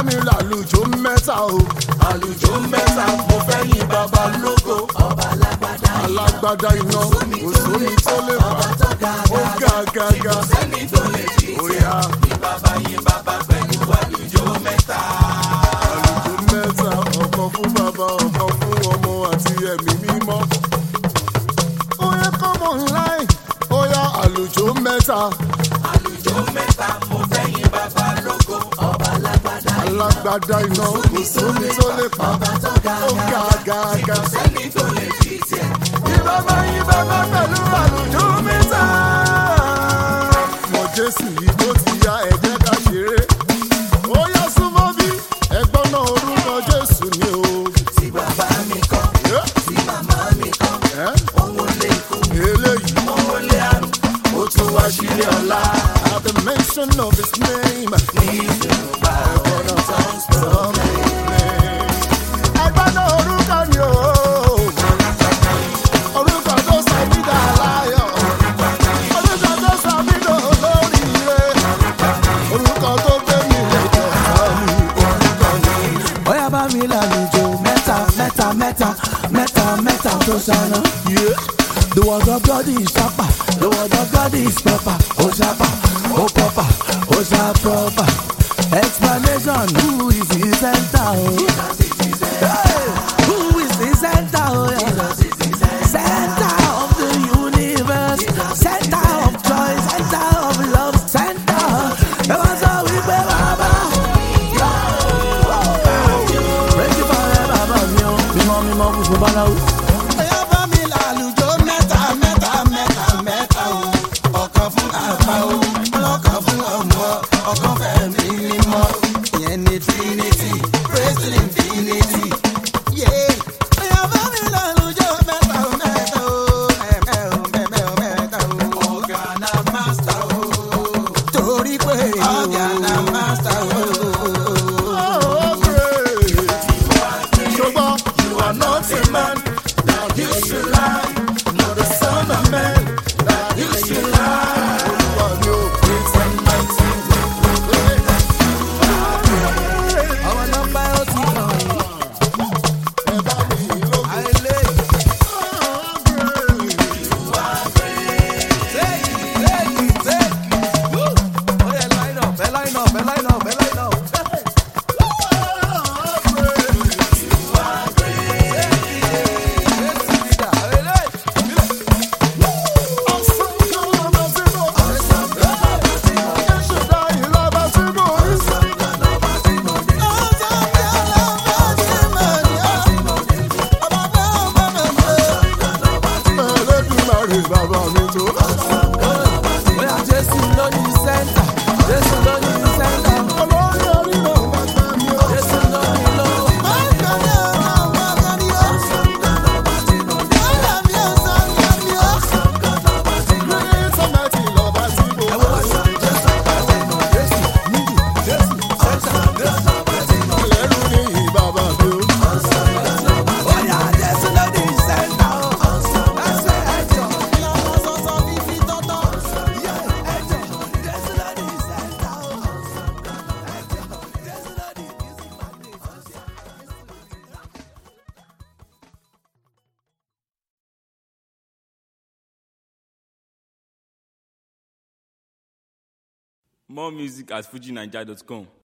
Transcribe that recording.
mi làlùjọ mẹ́ta o. àlùjọ mẹ́ta mo fẹ́ yìn bàbá lógo. ọba alágbádá alágbádá iná òsómi tó lè fà ó ga ga ga. sẹ́ni tó lè fi Oya ní bàbá yín bàbá pẹ̀lú àlùjọ mẹ́ta. àlùjọ mẹ́ta ọ̀kan fún bàbá ọ̀kan fún ọmọ àti ẹ̀mí mímọ́. Oya come online Oya àlùjọ mẹ́ta àlùjọ mẹ́ta mo fẹ́ yín bàbá lógo. ọba alágbádá alágbádá iná òsómi tó lè fà ó ga ga ga. sẹ́ni tó lè fi tiẹ̀. Ìbábá yín bàbá pẹ̀lú àlùjọ mẹ́ta. Mọ̀ Jésù yìí tó ti ya ẹ̀jẹ̀ ká ṣeré. Ó yá súnmọ́ bí ẹgbọ́n náà orúkọ Jésù ni o. tí bàbá mi kọ́ Ẹ́, tí màmá mi kọ́ ẹ́, òun lè kú Eléyìí òun lè àrùn ó tún wá sílé ọ̀la. at the mention of his name. nínú bá ọ̀nà tó ń sọ̀rọ̀ Ẹgbọ́n náà orúkọ ni o. Orúkọ tó sọ mí dà láyọ̀. Orúkọ tó sọ mí dà olóríire. Orúkọ tó gbé mi lẹ́jọ́ mi. Orúkọ ni. bóyá bá mi lálejò mẹ́ta mẹ́ta mẹ́ta mẹ́ta mẹ́ta tó ṣáná. The word of God is sharper, the word of God is proper, oh sharper, oh proper, oh sharp proper. Explanation, who is the center? Oh? Hey, who is the center? Oh, yeah. Center of the universe, center of joy, center of love, center. Ẹ wá sọ wípé bàbá. Praise you forever, bàbá mi o. Mímọ́ mímọ́ funfun báláwo. Ẹyá bá mi làlùjọ mẹ́ta mẹ́ta mẹ́ta mẹ́ta o. Ọ̀kan fún àpá o, ọlọ́kan fún ọmọ, ọ̀kan fẹ̀mí mímọ́. Ìyẹn ni Trinity, praise the infinity. Yeah. Ẹyá bá mi làlùjọ mẹ́ta o, mẹ́ta o. Mẹ́mẹ́ o, mẹ́mẹ́ o, mẹ́ta o. Ọ̀gá na master o. Torí pé ọ̀gá na master o. Oh, great. Ṣùgbọ́n you are not a man that you should lie. Not the son of man that you should lie. Olúwa ni ó praise and mighty. Àwọn nọ́mbà ó ti kàn yín. Ẹ bá mi lóko. Àìlè. Oh, great. Take it, take it, take it. Woo! Ó yẹ line up, ẹ line up, ẹ line up, ẹ line up. Jésù leader, àìlè. Bàbá mi tó. Bóyá Jésù ló ní center, Jésù ló ní center, Olórí orí náà bàbá mi ó. Jésù ló ní lọ́wọ́. Great and mighty lọ́ba tí mo Ẹ wo wá sí Jésù, Jésù, níbi, Jésù, center, Jésù. lẹ́rù ní bàbá mi ó. Bóyá Jésù ló ní center o. Ẹsẹ̀ ẹ̀jọ̀, yeah, ẹ̀jọ̀, Jésù ló ní center o. Ẹ̀jọ̀, Jésù ló ní music magnet. More music at fujinaija.com.